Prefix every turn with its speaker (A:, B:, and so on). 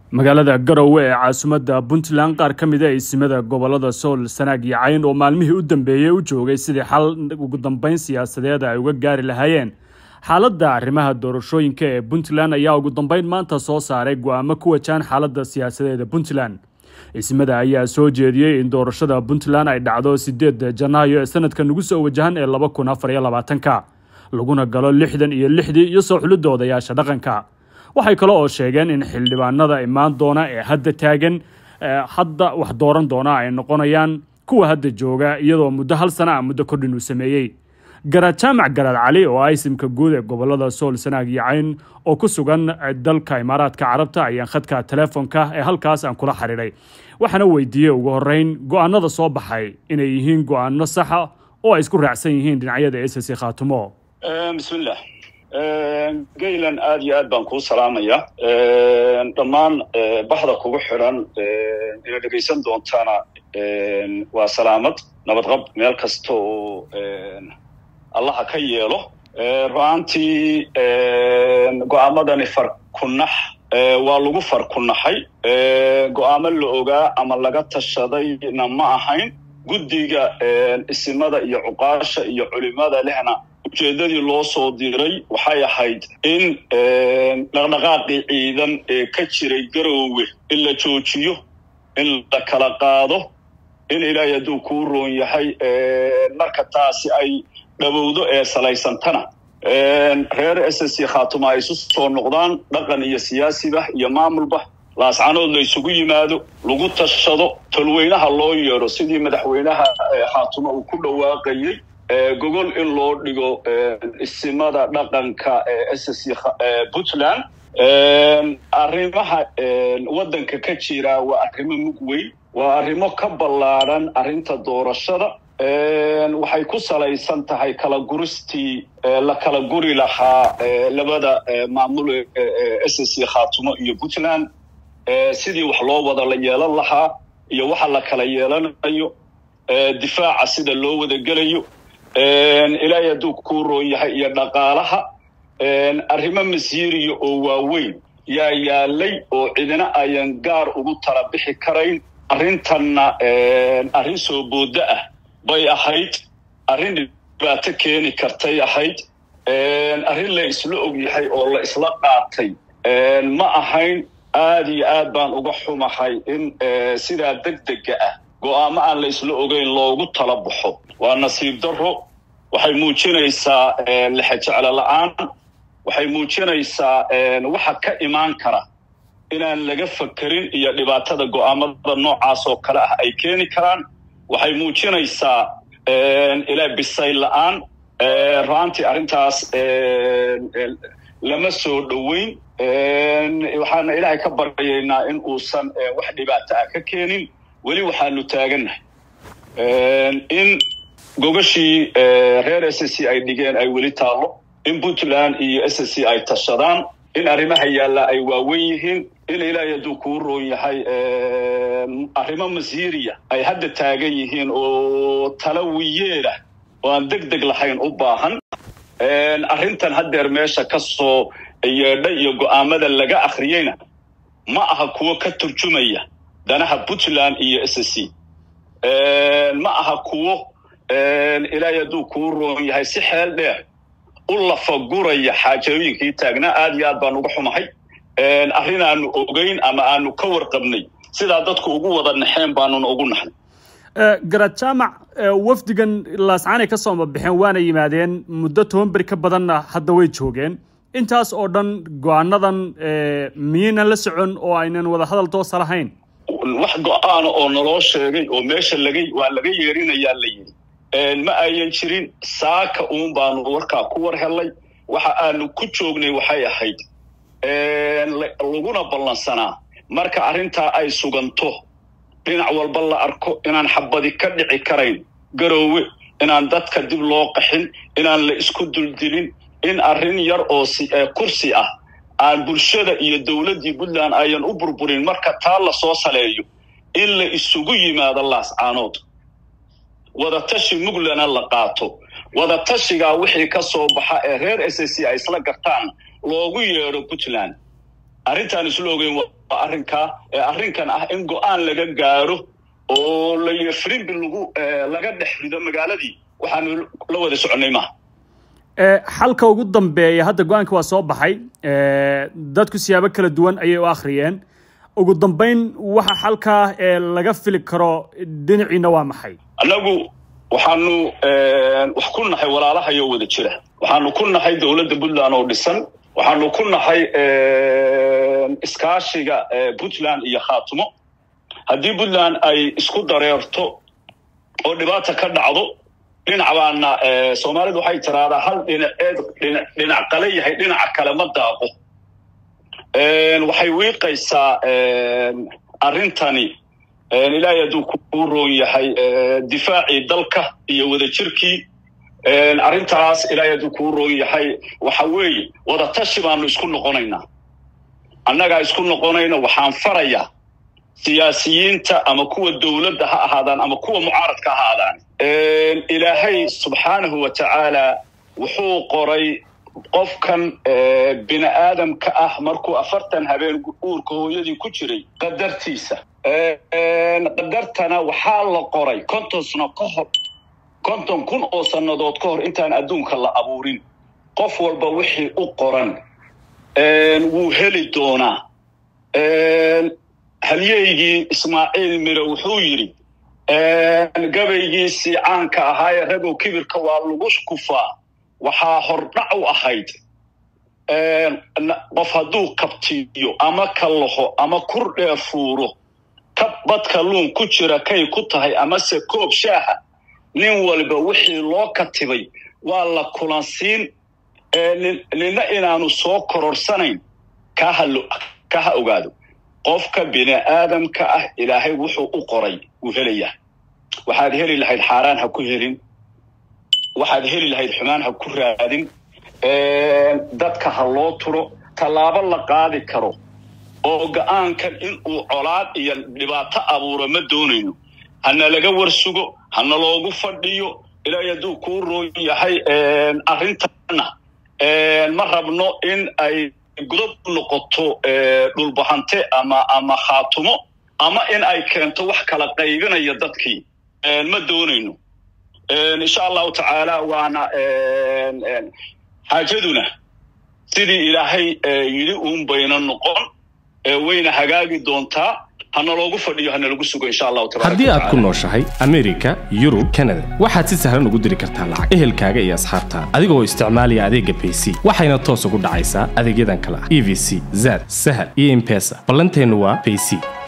A: magaalada garowe ee caasimadda puntland qaar ka mid a isimada gobolada sool sanaag iyo cayn oo maalmihii u dambeeyey u joogay sidii xal ugu dambeyn siyaasadeed ay uga gaari lahaayeen xaaladda arrimaha doorashooyinka ee puntland ayaa ugu dambeyn maanta soo saaray go-aamo ku wajahan xaaladda siyaasadeed ee puntland ismada ayaa soo jeediyey in doorashada puntland ay dhacdo sideedda janaayo ee sanadka nagu soo wajahan ee laba kun afar iyo labaatanka laguna galo lixdan iyo lixdii iyo soo xulidda odayaasha dhaqanka waxay kale oo sheegeen in xildhibaanada imaan doona ee hadda taagan hadda wax dooran doona ay noqonayaan kuwa hadda jooga iyadoo muddo hal sana a muddo kordhin uu sameeyey garaad jaamac garaad cali oo ah isimka guud ee gobolada sool sanaag iyo cayn oo ku sugan dalka imaaraadka carabta ayaan khadka telefoonka ee halkaas aan kula xiriiray waxaana weydiiyey ugu horeyn go-aanada soo baxay inay yihiin go-aano saxa oo ay isku raacsan yihiin dhinacyada ss khaatumo
B: bismillah gaylan aad iyo aad baan kuu salaamaya dhammaan baxda kugu xidhan ina dhegaysan doontaana waa salaamad nabadqab meel kasta oo allaha ka yeelo ru-aantii go-aamadani farkunax waa lagu farkunaxay go-aamo la ogaa ama laga tashadayna ma ahayn guddiga isimada iyo cuqaasha iyo culimada lehna ujeeddadii loo soo diray waxay ahayd in dhaqdhaqaaqii ciidan ee ka jiray garoowe in la joojiyo in la kala qaado in ilaahay hadduu kuu roon yahay marka taasi ay dhawowdo ee salaysantana reer s c khaatuma ay isu soo noqdaan dhaqan iyo siyaasiba iyo maamulba laascanood la isugu yimaado lagu tashado tolweynaha loo yeedho sidii madaxweynaha khaatuma uu ku dhawaaqayey gogol in loo dhigo isimada dhaqanka ee s c puntland arrimaha waddanka ka jira waa arrimo mug weyn waa arrimo ka ballaadhan arrinta doorashada waxay ku salaysan tahay kala guristii la kala guri lahaa labada maamul s c khaatumo iyo puntland sidii wax loo wada la yeelan lahaa iyo waxa la kala yeelanayo difaaca sida loo wada gelayo ilaahay hadduu kuu roon yahay iyo dhaqaalaha arrimo masiiriya oo waaweyn yaa yaalay oo cidina ayan gaar ugu tala bixi karayn arrintanna arrin soo booddo ah bay ahayd arrin dhibaato keeni kartay ahayd arrin la isla og yahay oo la isla qaatay ma ahayn aad iyo aad baan uga xumahay in sidaa degdega ah go-aamo aan la isla ogeyn loogu tala baxo waa nasiib darro waxay muujinaysaa lexejeclo la-aan waxay muujinaysaa waxa ka imaan kara inaan laga fakerin iyo dhibaatada go-aamada noocaas oo kale ah ay keeni karaan waxay muujinaysaa ilaa bisay la-aan ra-aantii arrintaas lama soo dhoweyn waxaana ilaahay ka baryaynaa in uusan wax dhibaato ah ka keenin weli waxaanu taagannahay in gogashii reer s c ay dhigeen ay weli taallo in puntland iyo s c ay tashadaan in arrimaha yaallaa ay waawen yihiin in ilaahay hadduu kuu roon yahay arrimo masiiriya ay hadda taagan yihiin oo talawiyeedah oo aan deg deg lahayn u baahan arrintan haddeer meesha ka soo yeedhay iyo go'aamada laga akhriyeyna ma aha kuwo ka turjumaya danaha puntland iyo s c ma aha kuwo ilaahay hadduu kuu roon yahay si xeel dheer u lafaguraya xaajooyinkii taagnaa aad iyo aad baan uga xumahay arrin aanu ogeyn ama aanu ka warqabnay sidaa dadku ugu wada naxeen baanuna ugu naxnay
A: garaad jaamac wafdigan laascaanay ka soo mabixeen waana yimaadeen muddo toban beri ka badanna hadda way joogeen intaas oo dhan go-aanadan miyaynan la socon oo aynan wada hadal toosa lahayn
B: wax go-aana oo naloo sheegay oo meesha laga waa laga yeerinayaa la yidhi ma ayan jirin saaka uun baanu warkaa ku war hellay waxa aanu ku joognay waxay ahayd laguna ballansanaa marka arrintaa ay suganto dhinac walba la arko inaan xabadi ka dhici karayn garoowe inaan dadka dib loo qaxin inaan la isku duldilin in arrin yar oo kursi ah aan bulshada iyo dowladdii puntland ayan u burburin marka taa la soo saleeyo in la isugu yimaado laascaanood wadatashi muglana la qaato wadatashigaa wixii ka soo baxa ee reer s c ay isla gartaan loogu yeedho puntland arrintaan isla ogeyn waa arrinkaa ee arrinkan ah in go-aan laga gaaro oo la frimbi lagu laga dhex rido magaaladii waxaanu la wada soconnay maaha
A: xalka ugu dambeeya hadda go-aanka waa soo baxay dadku siyaabo kala duwan ayay u akhriyeen ugu dambayn waxa xalkaa ee laga fili karo dhinaciina waa maxay
B: annagu waxaanu wax ku nahay walaalahayo wada jira waxaanu ku nahay dowladda puntland oo dhisan waxaanu ku nahay iskaashiga puntland iyo khaatumo haddii puntland ay isku dareerto oo dhibaata ka dhacdo dhinac baana soomaalidu waxay tiraahdaa hal dhinaceed dhinac qale yahay dhinaca kale ma daaqo waxay wiiqaysaa arrintani ilaahay hadduu kuu roon yahay difaacii dalka iyo wadajirkii arrintaas ilaahay hadduu kuu roon yahay waxa weeye wadatashi baanu isku noqonaynaa annagaa isku noqonayna waxaan farayaa siyaasiyiinta ama kuwa dowladda ha ahaadaan ama kuwa mucaaradka ha ahaadaan ilaahay subxaanahu wa tacaala wuxuu qoray qofkan bini aadamka ah markuu afartan habeen uurka hooyadii ku jiray qadartiisa qadartana waxaa la qoray konton sano ka hor konton kun oo sannadood ka hor intaan adduunka la abuurin qof walba wixii u qoran wuu heli doonaa halyeygii ismaaciil mire wuxuu yidhi gabaygiisii caanka ahaayee ragow kibirka waa lagu kufaa waxaa hordhac u ahayd qof hadduu kabtiyo ama kallaho ama kur dheer fuuro kab badka luun ku jira kay ku tahay amase koob shaaha nin walba wixii loo katibay waa la kulansiin nina inaanu soo kororsanayn ka ha ogaado qofka bini aadamka ah ilaahay wuxuu u qoray wuu helayaa waxaad heli lahayd xaaraan ha ku helin waxaad heli lahayd xumaan ha ku raadin dadka ha loo turo tallaabo la qaadi karo oo go-aankan inuu colaad iyo dhibaato abuuro ma doonayno hana laga warsugo hana loogu fadhiyo ilaahay hadduu kuu roon yahay arrintanna ma rabno in ay gudab noqoto dhulbahante ama ama khaatumo ama in ay keento wax kala qaybinaya dadkii ma doonayno insha allahu tacaala waana xaajaduna sidii ilaahay yidhi uun bayna noqon wayna hagaagi doontaa hana loogu fadhiyo hana lagu sugo insha allahu tabaraka
C: haddii aad ku nooshahay amerika yurub kanada waxaad si sahlan ugu diri kartaa lacag ehelkaaga iyo asxaabtaada adigoo isticmaalaya adeegga bayc waxayna toos ugu dhacaysaa adeegyadan kale ah e v c zad sahal iyo impesa ballanteennu waa bayc